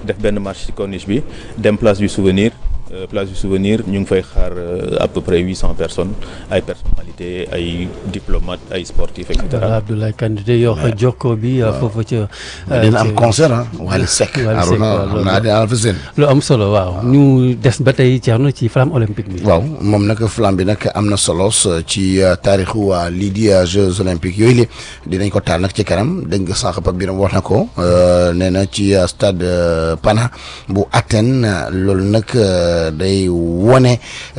def benn marche ci corniche bi dem place du souvenir place du souvenir ñu ngi fay xaar à peu près huit cent personnes ay personnalités ay diplomates ay sportifs et cetera. voilà Abdoulaye Kandé yow jokko bi foofu ca. dina am concert ah Wally Seck. Arona xam naa dina fa seen. lu am solo waaw ñu des ba tey Thierno ci flamme olympique bi. waaw moom nag flamme bi nag am na solo ci taarixu lii di Jeux olympiques yooyu li dinañ ko taal nag ci kanam dégg nga sànq Pape Biram wax na ko nee na ci stade Pana bu Athènes loolu nag. day wone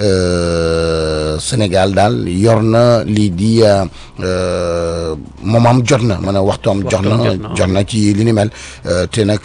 Sénégal daal yor na lii di moomam jot na ma ne waxtoom jot na jot na ci li ni mel te nag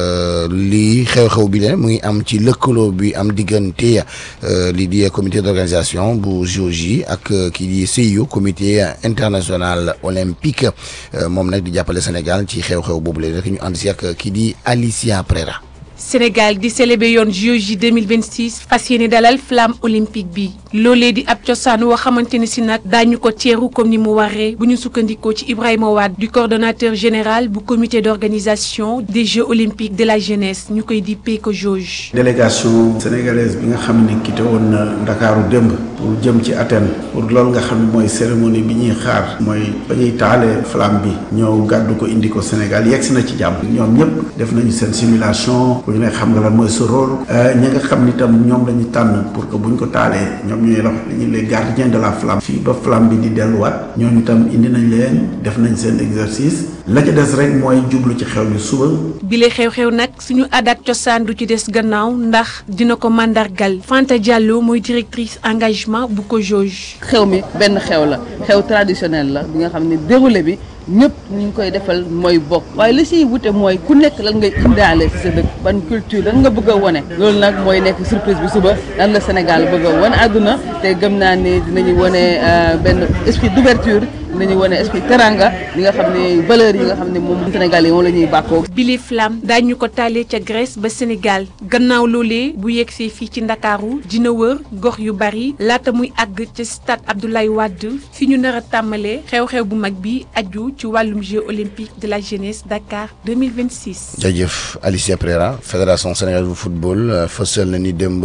lii xew-xew bi le mu ngi am ci lëkkaloo bi am diggante lii di comité d'organisation bu JOJ ak kii di CIO comité international olympique moom nag di jàppale Sénégal ci xew-xew boobu le rek ñu ànd si ak kii di Alicia Prera Sénégal di célébrer yoon JOJ 2026 fas yéene dalal flamme olympique bi loolee di ab cosaan woo xamante ne si nag daañu ko teeru comme ni mu waree bu ñu sukkandikoo ci Ibrahima Wade du coordonnateur général bu comité d'organisation des Jeux olympiques de la jeunesse ñu koy dippee ko JOJ. délégation sénégalaise bi nga xam ne quitté woon na Ndakaaru démb pour jëm ci Athènes pour loolu nga xam ne mooy cérémonie bi ñuy xaar mooy ba ñuy taalee flamme bi ñëw gàddu ko indi ko Sénégal yegsi na ci jàmm ñoom ñëpp def nañu seen simulation. ñu ne xam nga lan mooy sa rôle ñi nga xam ni tam ñoom la ñu tànn pour que buñ ko taalee ñoom ñooy wax li ñu les gardiens de la flamme fii ba flamme bi di delluwaat ñooñu tam indi nañ leen def nañ seen exercice la ca des rek mooy jublu ci xew bi suba. bile xew-xew nag suñu aada ak cosaan du ci des gannaaw ndax dina ko mandargal Fanta Diallo mooy directrice engagement bu ko JOJ. xew mi benn xew la xew traditionnel la bi nga xam ne déroulé bi. ñëpp ñu ngi koy defal mooy bokk waaye li siy wute mooy ku nekk lan ngay indaale ci sa dëkk ban culture lan nga bëgg a wone loolu nag mooy nekk surprise bi suba lan la Sénégal bëgg a wone àdduna te gëm naa ni dinañu wone benn esprit d'ouverture dinañu wone esprit teranga li nga xam ne valeurs yi nga xam ne moom Sénégal yi moom la ñuy bàkkoo bile flamme daañu ko taalee ca Grèce ba Sénégal gannaaw loolee bu yegsee fii ci Ndakaaru dina wër gox yu bari laata muy àgg ca stade Abdoulaye Wade fi ñu nar a tàmmalee xew-xew bu mag bi aju ci wàllum Jeux olympiques de la jeunesse Dakar 2026. jërëjëf Alicia Pereira fédération sénégalaise bu football fësal na ni démb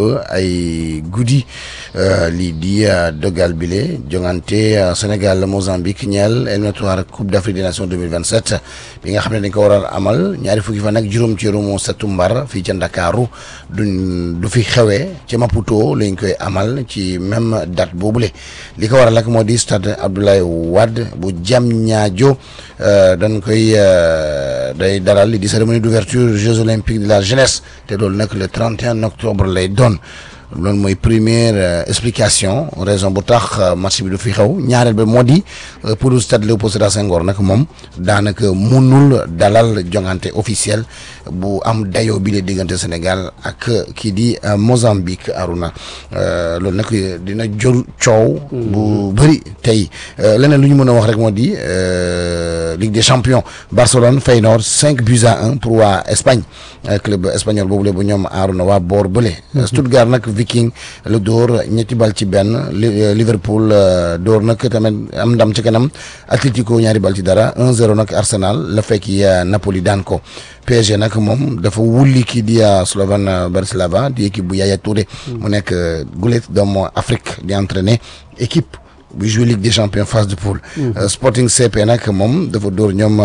ay guddi lii di dogal bile jongante Sénégal Mozambique ñeel éliminatoire Coupe d'Afrique des Nations 2027 bi nga xam ne dañ ko war a amal ñaari fukki fan ak juróom ci rumu septembre fii ca Ndakaaru du du fi xewee ca Maputo lañ koy amal ci même date boobule li ko waral ak moo di stade Abdoulaye Wade bu Diamniadio dañ koy day dalal li di cérémonie d'ouverture Jeux olympiques de la jeunesse te loolu nag le 31 octobre lay doon loolu mooy première explication raison bu tax match bi du fi xew ñaareel ba moo di pour le stade Léopold Sédar Senghor nag moom daanaka munul dalal jongante officiel bu am dayoo bi la diggante Sénégal ak kii di Mozambique Aruna loolu nag dina jël coow. bu bëri tey leneen lu ñu mën a wax rek moo di Ligue des champions Barcelone Feyenoord 5 buts à 1 pour waa Espagne club espagnol boobu la bu ñoom Aruna waa boor bële. Stuttgart nag. Viking la dóor ñetti bal ci benn Liverpool dóor nag tamit am ndam ci kanam Atlético ñaari bal ci dara 1-0 nag Arsenal la fekki Napoli daan ko PSG nag moom dafa wulli kii di Slovan Bratislava di équipe bu Yaya Touré mu nekk gulet doomu Afrique di entraîner équipe bu joué Ligue des champions phase de poule Sporting CP nag moom dafa dóor ñoom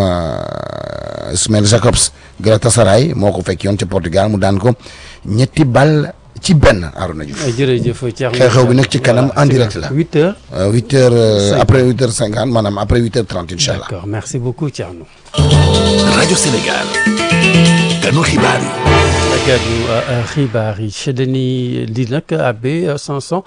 Ismail Jacobs Galatasaray moo ko fekk yoon ca Portugal mu daan ko ñetti bal ci benn Arouna Diouf. jërëjëf Thierno xew-xew bi nag ci kanam en direct la. huit heures. huit heures après huit heures cinquante maanaam après huit heures trente incha allah. d'accord merci beaucoup Thierno. rajo Sénégal. ganu xibaar yi. gàddu xibaar yi dañuy di nag abbé Samson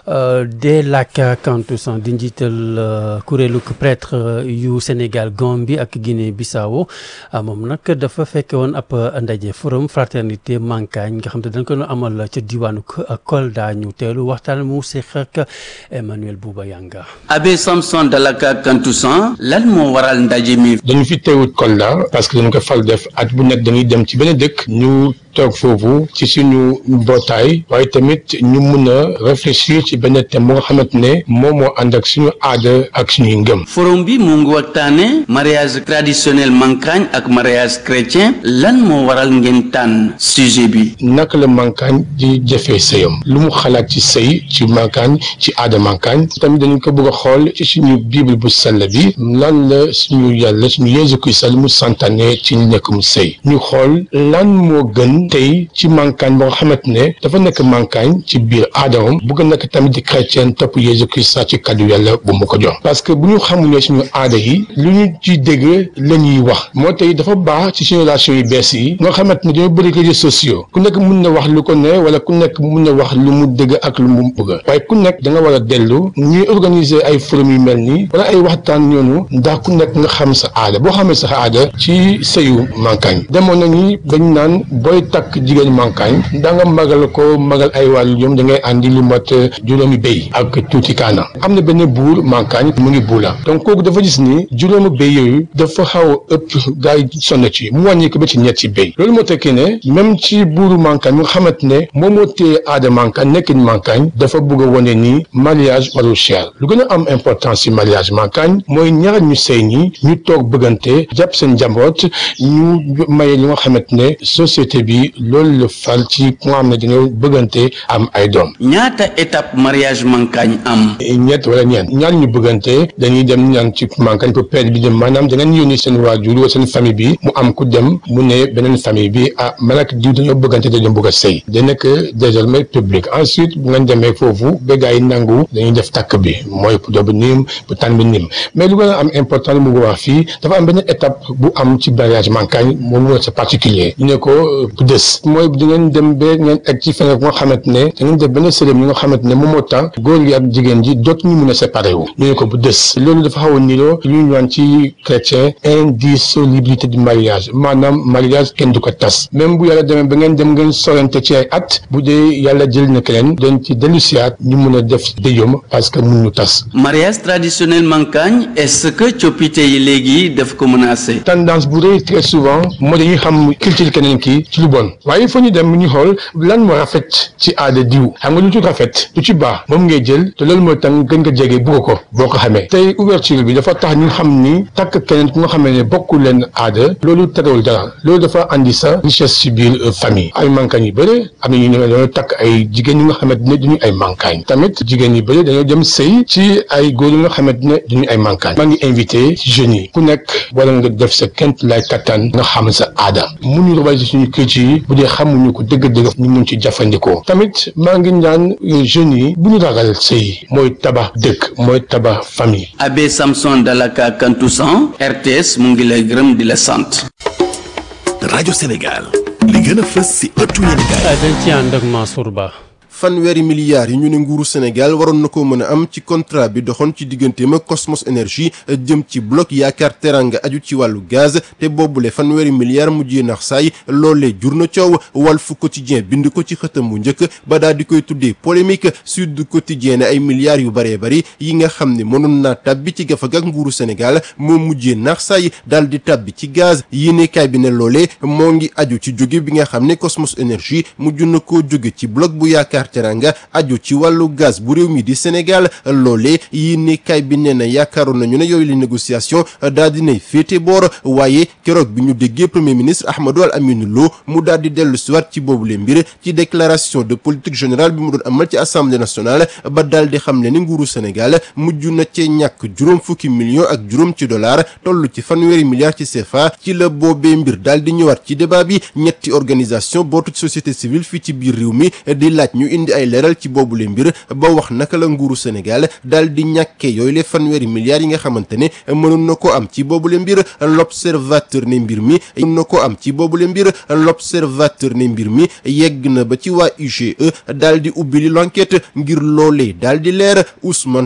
de Laka Kantoussan di njiital kuréelu prêtre yu Sénégal Gambie ak Guinée Bissau moom nag dafa fekke woon ab ndaje forum fraternité Mankagne nga xam te dañ ko amal ca diwaanu Kolda ñu teelu waxtaan mu seq ak Emmanuel Bouba Yanga abbé Samson de Laka Kantoussan lan moo waral ndaje mi dañu fi teewut Kolda parce que dañu ko fal def at bu nekk dañuy dem ci benn dëkk ñu toog foofu ci suñu mbootaay waaye tamit ñu mun a réfléchir ci benn thème bu nga xamante ne moom moo ànd ak suñu aada ak suñuy ngëm. forum bi mu ngi waxtaane mariage traditionnel mankaañ ak mariage chrétien lan moo waral ngeen tànn sujet bi. naka la mankaañ di jëfee sëyam lu mu xalaat ci sëy ci mankaañ ci aada mankaañ tamit dañu ko bëgg a xool ci suñu bible bu sell bi lan la suñu yàlla suñu Yeesu Kirist lu mu santaane ci nekk mu sëy ñu xool lan moo gën tey ci mankaañ boo nga xamante ne dafa nekk mankaañ ci biir aadamam bëgg a nekk tamit di chrétien topp Yeesu Kirist ci kaddu yàlla bu mu ko jox parce que bu ñu xamulee suñu aada yi lu ñu ci dégg la ñuy wax moo tey dafa baax ci suñu relation yu bees yi nga xamante ne dañoo bëri réseaux sociaux ku nekk mun na wax lu ko ne wala ku nekk mun na wax lu mu dëgg ak lu mu bëgg waaye ku nekk da nga war a dellu ñuy organiser ay forum yu mel nii wala ay waxtaan ñoonu ndax ku nekk nga xam sa aada boo xamee sa aada ci sëyu mankaañ demoon nañu dañ naan booy takk jigéen mankaañ da nga magal ko magal ay wàllu ñoom da ngay àndi lu mat juróomi béy ak tuuti kaana am na benn buur mankaañ mu ngi buula donc kooku dafa gis ni juróomi béy yooyu dafa xaw a ëpp gars yi sonn ci mu wàññi ko ba ci ñetti béy loolu moo tekkee ne même ci buuru mankaañ mu nga xamante ne moom moo téye aada mankaañ nekkin mankaañ dafa bëgg a wane ni mariage warul cher lu gën a am importance ci mariage mankaañ mooy ñaar ñu sëy ñi ñu toog bëggante jàpp seen njaboot ñu maye li nga xamante ne société bi loolu la fal ci ku nga xam ne dañoo bëggante am ay doom. ñaata étape mariage mankaañ am. ñett wala ñeent ñaar ñu bëggante dañuy dem ñaan ci mankaañ pour père bi dem maanaam da ngeen yónni seen waajur wala seen famille bi mu am ku dem mu ne beneen famille bi ah man ak diw dañoo bëggante dañoo bëgg a sëy da nekk désormais public ensuite bu ngeen demee foofu ba gars yi nangu dañuy def takk bi mooy pour dobu niim pour tànn bi niim mais lu gën a am important mu ngi wax fii dafa am benn étape bu am ci mariage mankaañ moom mooy c'est particulier ñu ne ko bu des mooy di ngeen dem ba ngeen egg ci feneen bu nga xamante ne da ngeen def benn cérémonie nga xamante ne moom moo tax góor gi ak jigéen ji dootu ñu mun a séparé wu ñu ne ko bu des loolu dafa xaw a niroo lu ñu ñaan ci chrétien indissolubilité du mariage maanaam mariage kenn du ko tas même bu yàlla demee ba ngeen dem ngeen sorante ci ay at bu dee yàlla jël na keneen dañ ci dellusiwaat ñu mun a def déyom parce que mun ñu tas mariage traditionnel mankaañ est-ce que coppite yi léegi daf ko menacé. tendance bu rëy très souvent moo dañuy xam culture keneen kii ci lu bon waaye il faut ñu dem ñu xool lan moo rafet ci aada diw xam nga lu ci rafet lu ci baax moom ngay jël te loolu mooy tax gën nga jege bugg ko boo ko xamee tey ouverture bi dafa tax ñu xam ni takk keneen ku nga xamee ne bokkul leen aada loolu terewul dara loolu dafa andi sa richesse ci biir famille ay mankaañ yu bëri am na ñu ne dañoo takk ay jigéen ñi nga xamante ne duñu ay mankaañ tamit jigéen yu bëri dañoo dem sëy ci ay góor yi nga xamante ne duñu ay mankaañ maa ngi invité jeunes yi ku nekk wala nga def sa kent lay kattan nga xam sa aada mun ñu rawal ci suñu kër yi bu dee xamuñu ko dëgg-dëgg ñu mun ci jafandikoo tamit maa ngi ñaan jeunes yi bu ñu ragal sëy mooy tabax dëkk mooy tabax famille Abbé Samson Dalaka Kantoussan RTS mu ngi lay gërëm di la sant. rajo Sénégal li gën a fës ci ëttu yéenekaay dañ ci ànd ak Mansour Ba. fanweeri milliards yi ñu ne nguuru Sénégal waroon na ko mën a am ci contrat bi doxoon ci digganteem ak Cosmos Énergie jëm ci bloc yaakaar teranga aju ci wàllu gaz te boobule fanweeri milliards mujjee nax saay loolee jur na coow Walf Quotidien bind ko ci xëtam bu njëkk ba daal di koy tuddee polémique Sud Quotidien ne ay milliards yu bëree bëri yi nga xam ne mënoon naa tàbbi ci gafag ak nguuru Sénégal moo mujjee nax saay daal di tàbbi ci gaz yéenekaay bi ne loolee moo ngi aju ci jóge bi nga xam ne Cosmos Énergie mujj na koo jóge ci bloc bu yaakaar teranga aju ci wàllu gaz bu réew mi di Sénégal loolee yéenekaay bi nee na yaakaaroon nañu ne yooyu li négociation daal dinay féete boor waaye keroog bi ñu déggee premier ministre Ahmadou Al Aminou Lo mu daal di dellu siwaat ci boobule mbir ci déclaration de politique générale bi mu doon amal ci assemblée nationale ba daal di xam ne ni nguuru Sénégal mujj na cee ñàkk juróom fukki millions ak juróom ci dollar toll ci fanweeri milliards ci CFA ci la boobee mbir daal di ñëwaat ci débat bi ñetti organisation bootu ci société civile fii ci biir réew mi di laaj ñu indi ay leeral ci boobule mbir ba wax naka la nguuru Sénégal daal di ñàkkee yooyu le fanweeri milliards yi nga xamante ne mënoon na ko am ci boobule mbir l'observateur ne mbir mi mënoon na ko am ci boobule mbir l'observateur ne mbir mi yegg na ba ci waa UGE daal di ubbi li l'enquête ngir loolee daal di leer Ousmane